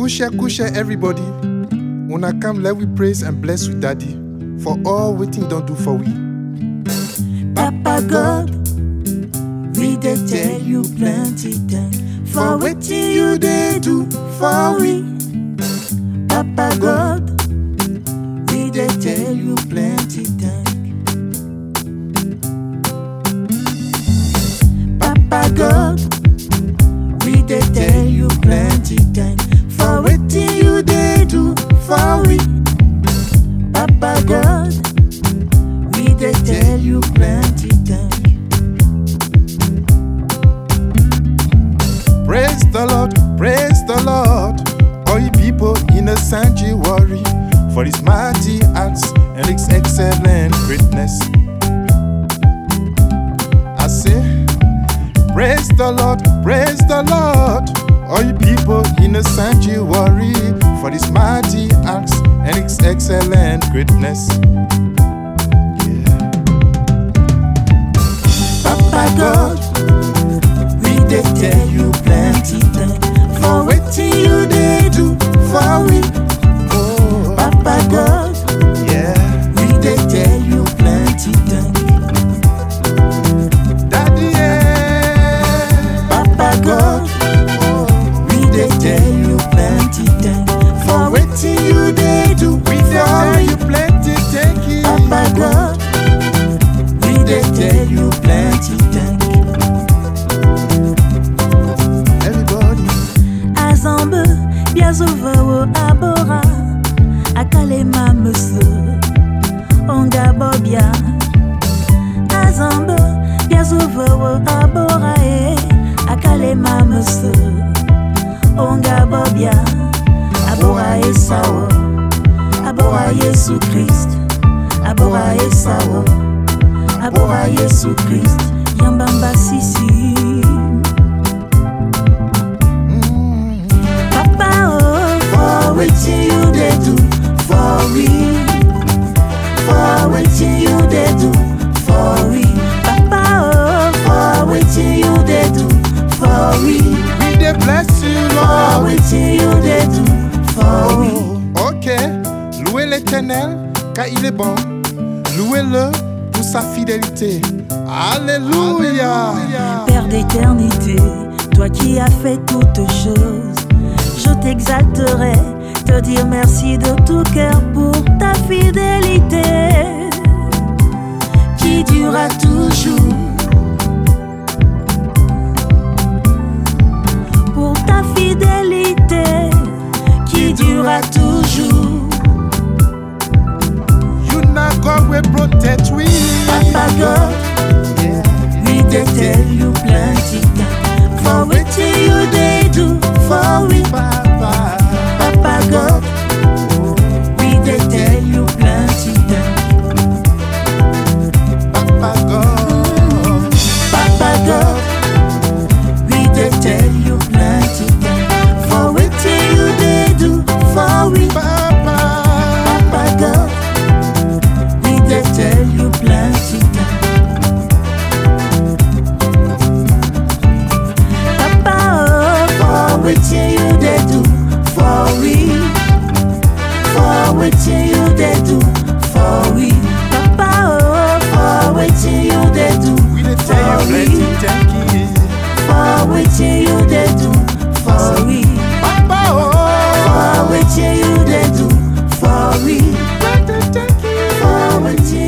Kusha kusha everybody. Una come let we praise and bless with daddy for all waiting don't do for we. Papa God, we dey tell you plenty thanks for wetin you dey do for we. Papa God, we dey tell you plenty thanks. Papa God, we dey tell you plenty thanks for wetin you dey do for we. Papa God, we dey tell you plenty thanks. Praise the Lord, praise the Lord. All you people in the sanctuary for his mighty acts and his excellent greatness. I say, praise the Lord, praise the Lord. All you people in the sanctuary for his mighty acts and his excellent greatness. Yeah. Papa God, we dey tell you plenty thanks for wetin you dey do for we. Oh, Papa God, yeah. we dey tell you plenty thanks. Daddy, yeah. Papa God, we dey tell you plenty thanks for wetin you dey do We dey for tell we. you plenty, thank you. Papa God, we dey tell you plenty thanks. Everybody, Azambe, biazovawo abora, akalema musu, onga bobia. Azambe, biazovawo abora e, akalema musu, onga bobia. Abora e sawo, abora Yesu Christ, abora e sawo, abora Yesu Christ, yambamba sisi. Papa oh, for wetin you dey do for we, for wetin you dey do for we. Papa oh, for wetin you dey do for we, we dey bless you, for Lord. wetin you dey do for we. Oh, ok, louez l'éternel car il est bon. Louez-le pour sa fidélité. Alléluia. Père d'éternité, toi qui as fait toutes choses, je t'exalterai, te dire merci de tout cœur pour ta fidélité qui durera toujours. Pour ta fidélité qui durera toujours. You not God will protect we. Papa God, we dey tell you plenty times for wetin you dey do for we. Papa. Papa God, we dey tell you plenty times. Papa God. Papa God, we dey tell you plenty times for wetin you dey do for we. Papa. Papa God, we dey tell you plenty times. Papa oh, for wetin you dey do for we, for wetin you dey do for we. Papa oh, for wetin you dey do We dey tell for you we, plenty, thank you. for wetin you dey do for we, Papa, for oh. wetin you dey do for we, Plenty, thank you. for wetin